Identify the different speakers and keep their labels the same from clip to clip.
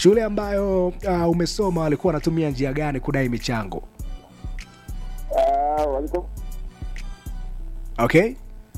Speaker 1: shule ambayo uh, umesoma walikuwa wanatumia njia gani kudai michango
Speaker 2: Ah, walikuwa
Speaker 1: okay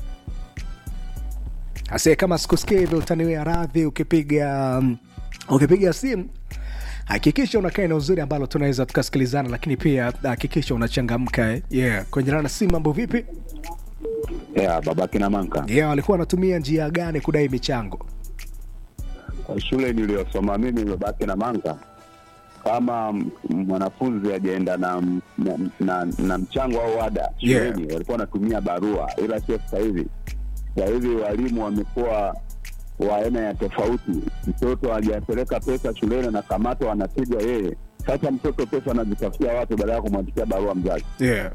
Speaker 1: ase kama sikusikia hivyo utaniwea radhi ukipiga um, ukipiga simu hakikisha unakaa eneo uzuri ambalo tunaweza tukasikilizana lakini pia hakikisha unachangamka eh. yeah. kwenye na simu mambo vipi
Speaker 2: yeah, babake na manka
Speaker 1: yeah, walikuwa wanatumia njia gani kudai michango
Speaker 2: kwa shule niliyosoma mimi babake na manka kama m- mwanafunzi ajaenda na, na, na, na mchango au ada
Speaker 1: Yeah.
Speaker 2: shuleni walikuwa wanatumia barua ila sio sasa hivi sasa hivi walimu wamekuwa wa aina ya tofauti mtoto hajapeleka pesa shuleni anakamatwa anapigwa yeye sasa mtoto pesa anazitafutia watu baada ya kumwandikia barua mzazi
Speaker 1: yeah.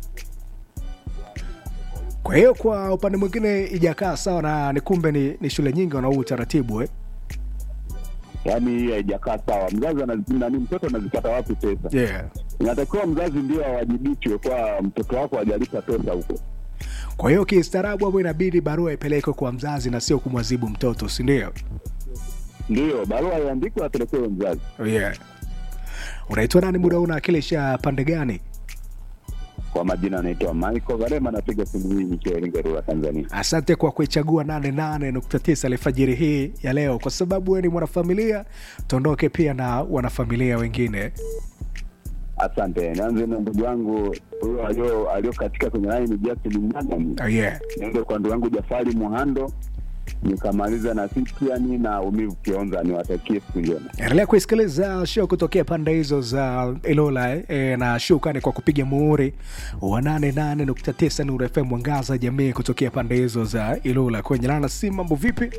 Speaker 1: kwa hiyo kwa upande mwingine ijakaa sawa na ni kumbe ni, ni shule nyingi wana huu utaratibu eh?
Speaker 2: yaani hii haijakaa sawa mzazi anazi- nani mtoto anazipata wapi pesa
Speaker 1: yeah.
Speaker 2: inatakiwa mzazi ndio awajibishwe kwa mtoto wako hajalipa pesa huko
Speaker 1: kwa hiyo kistaarabu hapo inabidi barua ipelekwe kwa mzazi na sio kumwazibu mtoto sindio
Speaker 2: ndio barua iandikwe apelekewe mzazi
Speaker 1: oh, yeah. unaitwa nani muda huu unawakilisha pande gani
Speaker 2: kwa majina anaitwa michael garema napiga simu hii nikiwa iringerura tanzania
Speaker 1: asante kwa kuichagua 88.9 alfajiri hii ya leo kwa sababu wewe ni mwanafamilia tuondoke pia na wanafamilia wengine
Speaker 2: asante nianze na ndugu yangu huyo alio aliokatika kwenye laini justin mnagani
Speaker 1: oh, yeah.
Speaker 2: niende kwa ndugu yangu jafari muhando nikamaliza na sitiani na umivu kionza niwatakie siku njema
Speaker 1: endelea kuisikiliza show kutokea pande hizo za ilola eh, e, na shukani kwa kupiga muhuri wa 88.9 nuru fm mwangaza jamii kutokea pande hizo za ilola kwenye lana si mambo vipi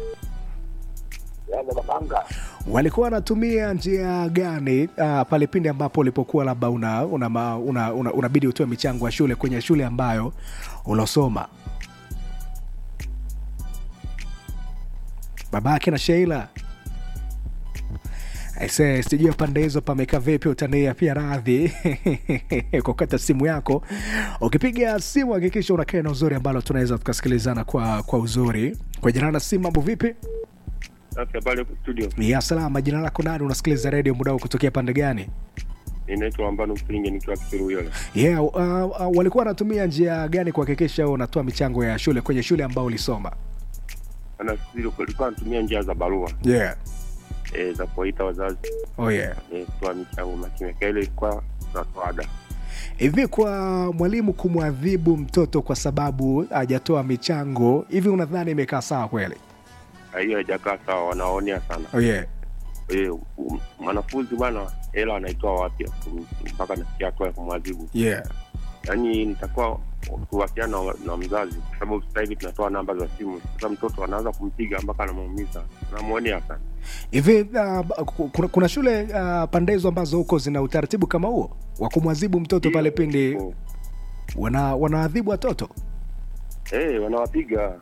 Speaker 1: walikuwa wanatumia njia gani uh, pale pindi ambapo ulipokuwa labda una, una, una, una, una, unabidi utoe michango ya shule kwenye shule ambayo ulosoma babake na sheila Aise, sijui pande hizo pamekaa vipi, utania pia radhi kukata simu yako. Ukipiga simu hakikisha unakaa na uzuri ambalo tunaweza tukasikilizana kwa, kwa uzuri. Kwa jina la simu, mambo vipi?
Speaker 3: Safi, habari huko studio.
Speaker 1: Ya salama. Jina lako nani? Unasikiliza redio muda huu kutokea pande gani?
Speaker 3: Ninaitwa Ambano Mpilinge nikiwa Kisiruyole.
Speaker 1: Yeah, uh, uh, walikuwa wanatumia njia gani kuhakikisha unatoa michango ya shule kwenye shule ambao ulisoma?
Speaker 3: Ana sisi tulikuwa tunatumia njia za barua
Speaker 1: Yeah.
Speaker 3: e, za kuwaita wazazi
Speaker 1: Oh yeah.
Speaker 3: e, kutoa michango makimeka. Ile ilikuwa tunatoa ada.
Speaker 1: Hivi kwa mwalimu kumwadhibu mtoto kwa sababu hajatoa michango, hivi unadhani imekaa sawa kweli?
Speaker 3: Na hiyo haijakaa sawa, wanaonea sana.
Speaker 1: Oh yeah.
Speaker 3: E, mwanafunzi bwana, hela anaitoa wapi mpaka nasikia hatua ya kumwadhibu?
Speaker 1: Yeah.
Speaker 3: Yaani nitakuwa kuwasiliana na, na mzazi, kwa sababu sasa hivi tunatoa namba za simu. Sasa mtoto anaanza kumpiga mpaka anamuumiza, anamwonea sana.
Speaker 1: Hivi uh, kuna, kuna shule uh, pande hizo ambazo huko zina utaratibu kama huo wa kumwadhibu mtoto pale pindi
Speaker 3: Oh.
Speaker 1: wana wanaadhibu watoto?
Speaker 3: Eh, wanawapiga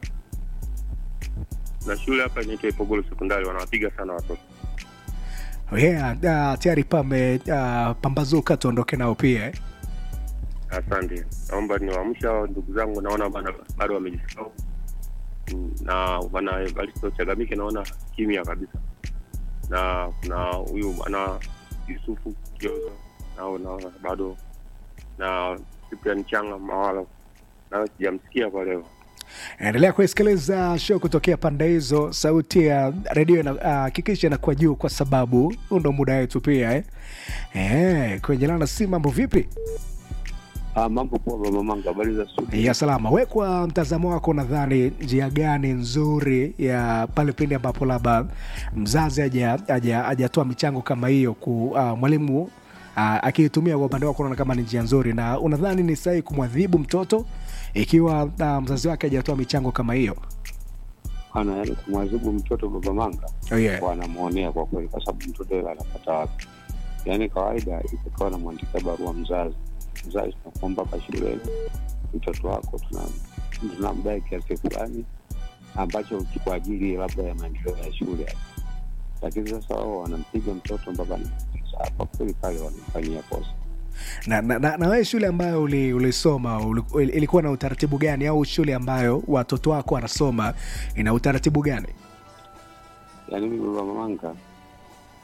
Speaker 3: na shule hapa inaitwa Ipogolo sekondari, wanawapiga sana watoto.
Speaker 1: Yeah, uh, tayari pame uh, pambazuka, tuondoke nao pia eh?
Speaker 3: Asante, naomba niwaamsha hao ndugu zangu, naona bana bado wamejisahau Mm, na bana Evaristo Chagamike naona kimya kabisa, na kuna huyu bana Yusufu Kioza nao naona bado, na Cyprian Changa Mawala nayo sijamsikia kwa leo.
Speaker 1: Endelea kuisikiliza show kutokea pande hizo. Sauti ya redio hakikisha uh, inakuwa juu, kwa sababu huu ndo muda wetu pia eh? Eh, kwenye lana si mambo vipi?
Speaker 2: Ah, mambo poa baba manga, habari za studio?
Speaker 1: ya salama. We, kwa mtazamo wako, nadhani njia gani nzuri ya pale pindi ambapo labda mzazi haja- haja- hajatoa michango kama hiyo ku uh, mwalimu uh, akiitumia kwa upande wako, unaona kama ni njia nzuri, na unadhani ni sahihi kumwadhibu mtoto ikiwa uh, mzazi wake hajatoa michango kama hiyo?
Speaker 4: ana yani kumwadhibu mtoto baba manga
Speaker 1: Oh, yeah.
Speaker 4: wanamwonea kwa kweli, kwa sababu mtoto yule anapata wapi? Yaani kawaida itakuwa anamwandikia barua mzazi, mzazi tunakuomba hapa shuleni mtoto wako tuna- tunamdai kiasi fulani ambacho kwa ajili labda ya maendeleo ya shule, lakini sasa wao wanampiga mtoto mpaka anamaliza. Hapa kweli pale wanamfanyia kosa.
Speaker 1: na, na, na, na wewe shule ambayo uli- ulisoma uli, ilikuwa na utaratibu gani, au shule ambayo watoto wako wanasoma ina utaratibu gani?
Speaker 4: Yaani mimi baba manga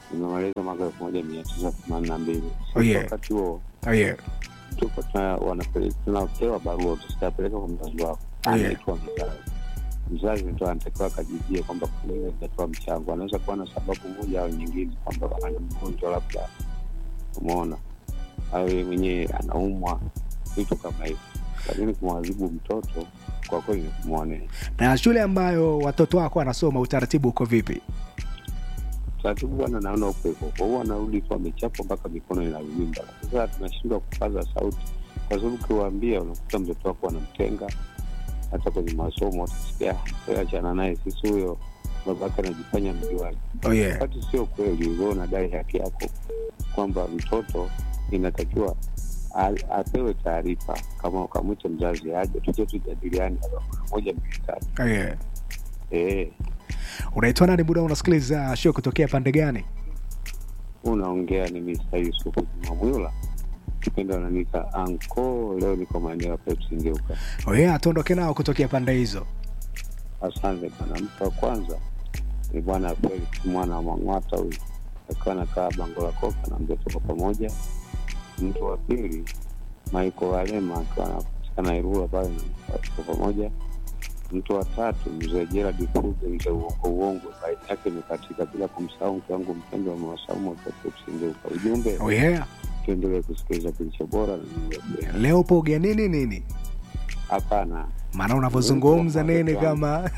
Speaker 4: nimemaliza mwaka elfu moja mia tisa themanini na mbili
Speaker 1: Oh, yeah.
Speaker 4: wakati huo
Speaker 1: oh, yeah.
Speaker 4: tuko tuna- wanapele- tunapewa barua utastapeleka kwa mzazi wako
Speaker 1: Oh, yeah.
Speaker 4: anaitwa mzazi mzazi ndo anatakiwa akajijia kwamba kulele itatoa mchango anaweza kuwa na sababu moja au nyingine kwamba ana mgonjwa labda umeona au yeye mwenyewe anaumwa vitu kama hivyo lakini kumwadhibu mtoto kwa kweli ni kumwonea
Speaker 1: na shule ambayo watoto wako wanasoma utaratibu uko vipi
Speaker 4: taratibu bwana naona uko hivyo kwa hiyo anarudi tu amechapwa mpaka mikono inavimba sasa tunashindwa kupaza sauti kwa sababu ukiwaambia unakuta mtoto wako anamtenga hata kwenye masomo utasikia "Wewe achana naye sisi huyo babake anajifanya mjuaji
Speaker 1: oh, yeah.
Speaker 4: wakati sio kweli ulio unadai haki yako kwamba mtoto inatakiwa a- apewe taarifa kama ukamwita mzazi aje tuje tujadiliani hapa moja mbili tatu
Speaker 1: Oh, yeah.
Speaker 4: eh
Speaker 1: unaitwa nani muda unasikiliza show kutokea pande gani
Speaker 4: unaongea ni Mr. Yusufu Jumamwila kipindi wananiita anko leo niko maeneo ya Pepsi Ngeuka
Speaker 1: oh, yeah, tuondoke nao kutokea pande hizo
Speaker 4: asante bana mtu wa kwanza ni bwana Felix mwana wa Mang'wata huyu akiwa nakaa bango la koka na mzee tuko pamoja mtu wa pili Michael Walema akiwa anapatikana Irula pale na tuko pamoja mtu wa tatu mzee Gerald Fuge mzee uongo uongo baini yake imekatika bila kumsahau mke wangu mpendwa wa Mwasaumu akiwa Pepsi Ngeuka ujumbe
Speaker 1: oh, yeah.
Speaker 4: tuendelee kusikiliza kilicho bora na nini
Speaker 1: leo upo ugenini nini
Speaker 4: hapana
Speaker 1: maana unavyozungumza nini kama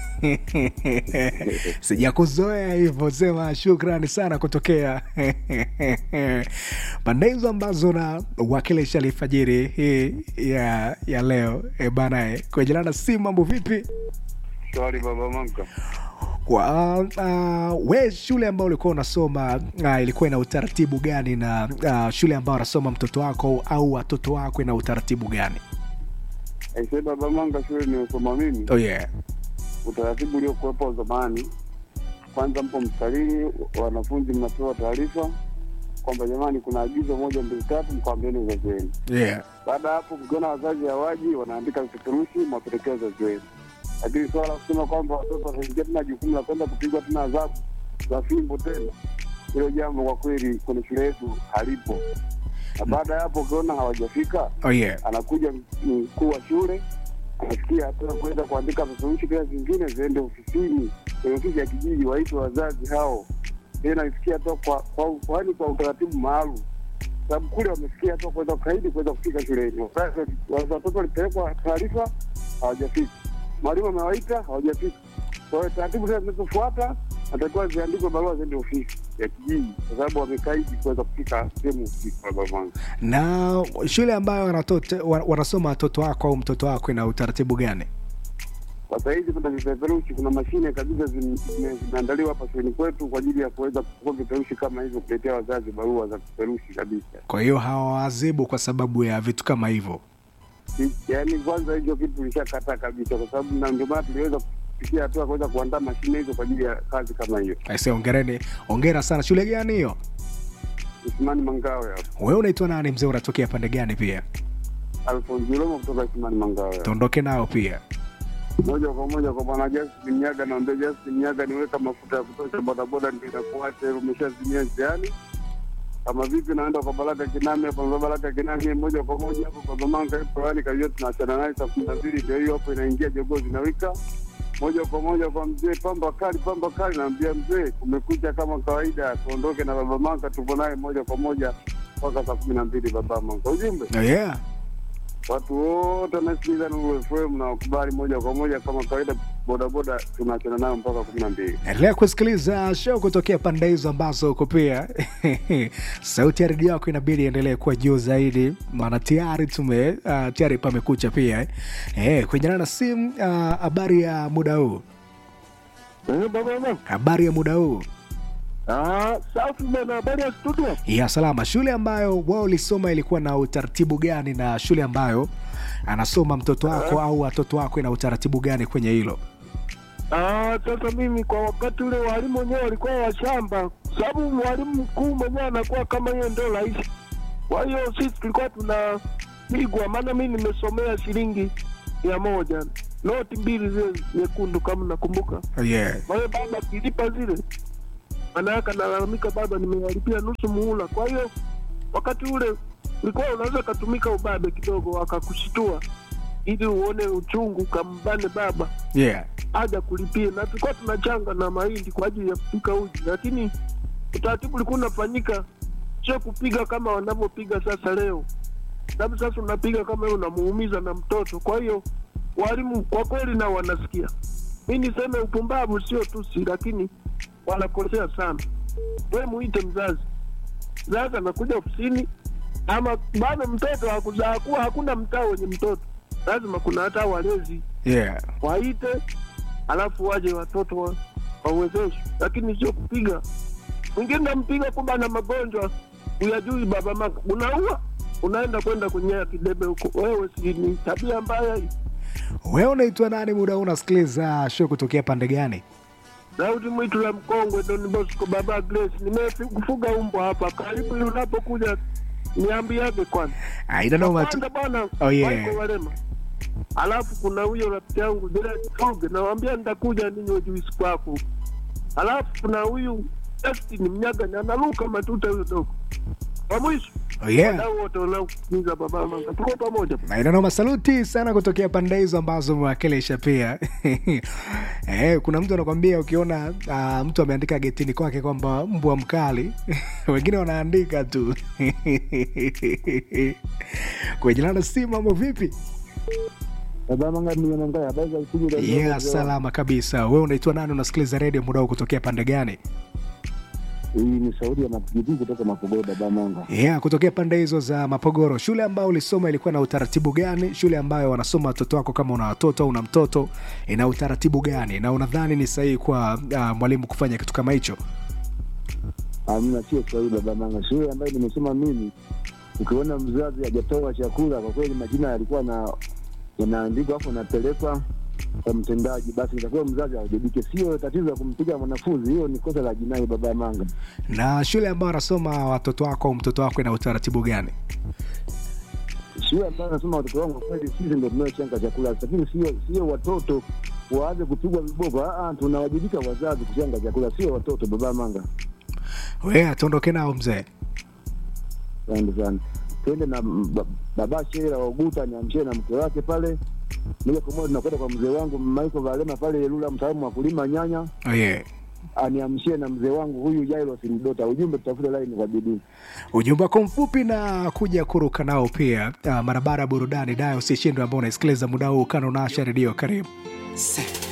Speaker 1: sijakuzoea hivyo sema shukrani sana kutokea pande hizo ambazo na wakilisha alfajiri hii ya, ya leo e bana e, kuejelana si mambo vipi
Speaker 5: Shwari baba Manka.
Speaker 1: kwa uh, we shule ambayo ulikuwa unasoma uh, ilikuwa ina utaratibu gani na uh, shule ambayo anasoma mtoto wako au watoto wako ina utaratibu gani
Speaker 5: Aisee baba Manka, shule niliyosoma mimi,
Speaker 1: oh, yeah.
Speaker 5: utaratibu uliokuwepo zamani, kwanza mpo mstarini, wanafunzi mnapewa taarifa kwamba jamani, kuna agizo moja mbili tatu, mkawambieni wazazi wenu.
Speaker 1: Yeah.
Speaker 5: Baada ya hapo, mkiona wazazi hawaji, wanaandika vipeperushi, mwapelekea wazazi wenu. Lakini swala la kusema kwamba watoto wataingia tena jukumu la kwenda kupigwa tena adhabu za fimbo tena, hilo jambo kwa kweli kwenye shule yetu halipo. Na baada ya hapo, ukiona hawajafika
Speaker 1: Oh, yeah.
Speaker 5: anakuja mkuu wa shule anasikia hatua kuweza kuandika vifurushi pia zingine ziende ofisini kwenye ofisi ya kijiji waitwe wazazi hao tena isikia hatua kwa kwa kwani kwa utaratibu maalum sababu kule wamesikia hatua kuweza kukaidi kuweza kufika shuleni Wazazi- wazazi- watoto walipelekwa taarifa hawajafika mwalimu amewaita hawajafika kwa hiyo taratibu zile zinazofuata natakiwa ziandikwe barua ziende ofisi ya kijiji kwa sababu wamekaidi kuweza kufika sehemu husika babangu
Speaker 1: na shule ambayo wanatoto, wa- wanasoma watoto wako au mtoto wako ina utaratibu gani
Speaker 5: kwa sahizi kuna vipeperushi, kuna mashine kabisa zime- zime- zimeandaliwa hapa shuleni kwetu kwa ajili ya kuweza kuchukua vipeperushi kama hivyo, kuletea wazazi barua za vipeperushi kabisa.
Speaker 1: kwa hiyo hawawazibu kwa sababu ya vitu kama hivyo
Speaker 5: I- Yaani kwanza hicho kitu tulishakataa kabisa, kwa sababu na ndio maana tuliweza kufikia hatua ya kuweza kuandaa mashine hizo kwa ajili ya kazi kama hiyo.
Speaker 1: aise ongereni ongera sana shule gani hiyo
Speaker 5: Isimani Mangawe hapo,
Speaker 1: wewe unaitwa nani mzee unatokea pande gani pia
Speaker 5: Alfonso Ilomo kutoka Isimani Mangawe hapo.
Speaker 1: tuondoke nao pia
Speaker 5: moja kwa moja kwa bwana Justin Mnyaga, naambia Justin Mnyaga, niweka mafuta ya kutosha bodaboda, ndio inakuacha umeshazimia njiani. Kama vipi, naenda kwa Baraka Kinami hapo, kwa Baraka Kinami moja kwa moja hapo kwa Mamanga hapo, yani kajua tunaachana naye saa kumi na mbili, ndio hiyo hapo inaingia jogoo zinawika moja kwa moja kwa mzee pamba kali, pamba kali. Naambia mzee, kumekucha kama kawaida, tuondoke na baba Manga, tupo naye moja kwa moja mpaka saa kumi na mbili. Baba Manga, ujumbe
Speaker 1: oh, yeah.
Speaker 5: watu wote wanasikiliza Nuru FM na wakubali moja kwa moja kama kawaida, bodaboda tunaachana nayo mpaka kumi na mbili.
Speaker 1: endelea kusikiliza show kutokea pande hizo ambazo uko pia sauti ya redio yako inabidi endelee kuwa juu zaidi maana tayari tume uh, tayari pamekucha pia eh. Eh, kuenjana na simu ah, habari ya muda huu habari ya muda huu
Speaker 5: Safi bwana, habari ya studio.
Speaker 1: ya salama shule ambayo wao ulisoma ilikuwa na utaratibu gani na shule ambayo anasoma mtoto wako au watoto wako ina utaratibu gani kwenye hilo
Speaker 6: Ah, sasa mimi kwa wakati ule walimu wenyewe walikuwa washamba, sababu mwalimu mkuu mwenyewe anakuwa kama yeye ndo rais. Kwa hiyo sisi tulikuwa tunapigwa, maana mimi nimesomea shilingi mia moja noti mbili zile nyekundu, kama nakumbuka.
Speaker 1: yeah.
Speaker 6: Kwa hiyo baba akilipa zile manake analalamika, baba, nimewalipia nusu muhula. Kwa hiyo wakati ule ulikuwa unaweza katumika ubabe kidogo, akakushitua ili uone uchungu, kambane baba
Speaker 1: yeah.
Speaker 6: aja kulipia, na tulikuwa tunachanga na mahindi kwa ajili ya kupika uji, lakini utaratibu ulikuwa unafanyika, sio kupiga kama wanavyopiga sasa leo, sababu sasa unapiga kama wewe unamuumiza na mtoto. Kwa hiyo walimu kwa kweli nao wanasikia. Mi niseme upumbavu sio tusi, lakini wanakosea sana. We muite mzazi, mzazi anakuja ofisini, ama bado mtoto hakuzaa kuwa hakuna mtaa wenye mtoto, lazima kuna hata walezi
Speaker 1: Yeah.
Speaker 6: waite, alafu waje watoto wa- wawezeshwe, lakini sio kupiga. Mwingine nampiga kumbe ana magonjwa uyajui, baba maka unaua, unaenda kwenda kunyea kidebe huko. Wewe si ni tabia mbaya hii.
Speaker 1: Wewe unaitwa nani? Muda huu unasikiliza show kutokea pande gani?
Speaker 6: Daudi Mwitu la Mkongwe, Don Bosco, baba Grace, nimefuga umbwa hapa karibu. ili Unapokuja niambiage kwanza
Speaker 1: Aina noma tu.
Speaker 6: kwanza bwana
Speaker 1: Oh, yeah.
Speaker 6: Michael Walema. Alafu kuna huyo rafiki yangu Gerard Toge, nawambia nitakuja ninywe juisi kwako. Alafu kuna huyu Justin Mnyagani analuka matuta huyo dogo. Kwa mwisho
Speaker 1: Oh, yeah.
Speaker 6: wadau wote wanaokuiza baba manga, tuko pamoja.
Speaker 1: Aina noma, saluti sana kutokea pande hizo ambazo umewakilisha pia. Eh, kuna mtu anakwambia ukiona uh, mtu ameandika getini kwake kwamba mbwa mkali wengine wanaandika tu kwa jina la simu. Mambo vipi? Yeah, salama kabisa. Wewe unaitwa nani? Unasikiliza redio muda huu kutokea pande gani?
Speaker 2: Hii ni sauti ya mapigipigi kutoka Mapogoro, baba Manga.
Speaker 1: Yeah, kutokea pande hizo za Mapogoro. Shule ambayo ulisoma ilikuwa na utaratibu gani? Shule ambayo wanasoma watoto wako, kama una watoto au una mtoto, ina utaratibu gani? Na unadhani ni sahihi kwa uh, mwalimu kufanya kitu kama hicho?
Speaker 2: Amna, sio sahihi baba Manga. Shule ambayo nimesoma mimi, ukiona mzazi hajatoa chakula, kwa kweli majina yalikuwa na yanaandikwa afu anapelekwa kwa mtendaji, basi itakuwa mzazi awajibike. Sio tatizo la kumpiga mwanafunzi, hiyo ni kosa la jinai baba Manga.
Speaker 1: Na shule ambayo wanasoma watoto wako au mtoto wako ina utaratibu gani?
Speaker 2: shule ambayo nasoma watoto wangu, kweli sisi ndo tunaochenga chakula, lakini sio sio watoto waanze kupigwa viboko. Ah, ah, tunawajibika wazazi kuchenga chakula, sio watoto baba Manga.
Speaker 1: We tuondoke nao mzee.
Speaker 2: Asante sana. Twende na m- ba- baba Shera Oguta niamshie na mke wake pale moja kwa moja, tunakwenda kwa mzee wangu Michael Valema pale Ilula, mtaalamu wa kulima nyanya,
Speaker 1: Oh, yeah.
Speaker 2: aniamshie na mzee wangu huyu Jairos Mdota. Ujumbe tutafute laini kwa bidii.
Speaker 1: Ujumbe wako mfupi na kuja kuruka nao pia uh, mara baada ya burudani dayo usishindwe ambao unaisikiliza muda huu kana unaasha redio karibu